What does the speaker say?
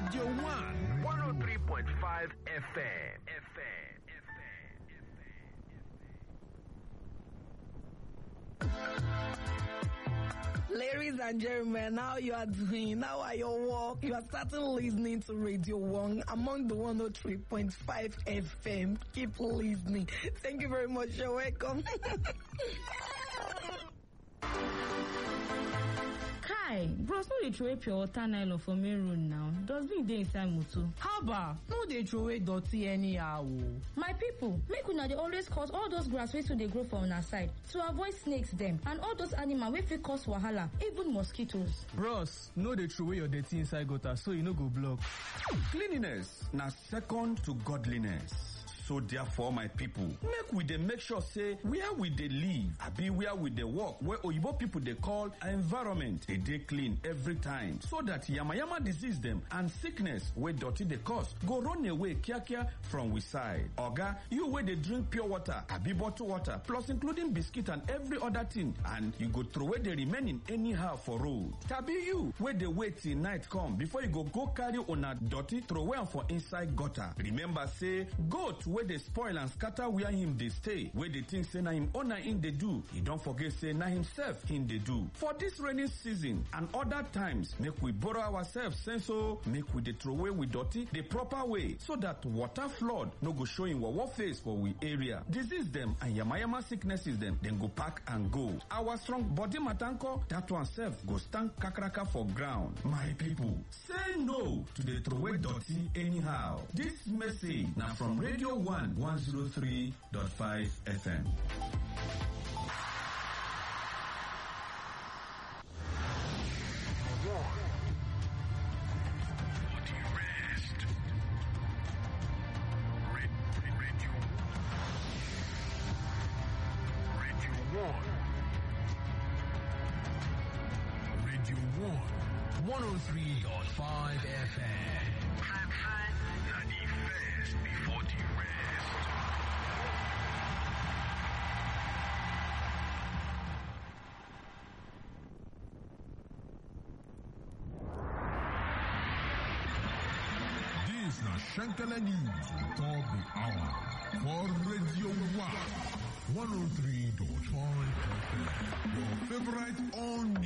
Radio 1 103.5 FM. Ladies and gentlemen, now you are doing, now are your work. You are starting listening to Radio 1 among the 103.5 FM. Keep listening. Thank you very much. You're welcome. kai bros no dey throway pure water nylon for main road now dustbin dey inside motor. haba no dey throway dirty anyhow o. my people make una dey always cut all those grass wey too dey grow for una side to avoid snakes dem and all those animal wey fit cause wahala even mosquitoes. bros no dey throway your dirty inside gutter so e no go block. cleanliness na second to godliness. so therefore my people make we dey make sure say where we dey live abi where we dey work wey oyibo people dey call environment dey dey clean every time so that yamayama disease dem and sickness wey dirty dey cause go run away kiakia from we side oga you wey dey drink pure water abi bottle water plus including biscuit and every other thing and you go throway the remaining anyhow for road tabi you wey dey wait till night come before you go go carry una dirty throway am for inside gutter remember say goat wey dey spoil and scatter where him dey stay wey dey think say na him owner him dey do e don forget say na himself him dey do for dis rainy season and other times make we borrow ourselves sense o make we dey throway we dirty the proper way so that water flood no go show him wawa face for we area disease dem and yamayama sicknesses dem dem go pack and go our strong body matter nko that one sef go stand kakaraka for ground my people say no to dey throway dirty anyhow dis message na from radio 1 103.5 FM. Radio 1 103.5 FM. Na the first before the rest. This na Shankala News on top the hour for Radio 1 103.5 FM. Your favorite on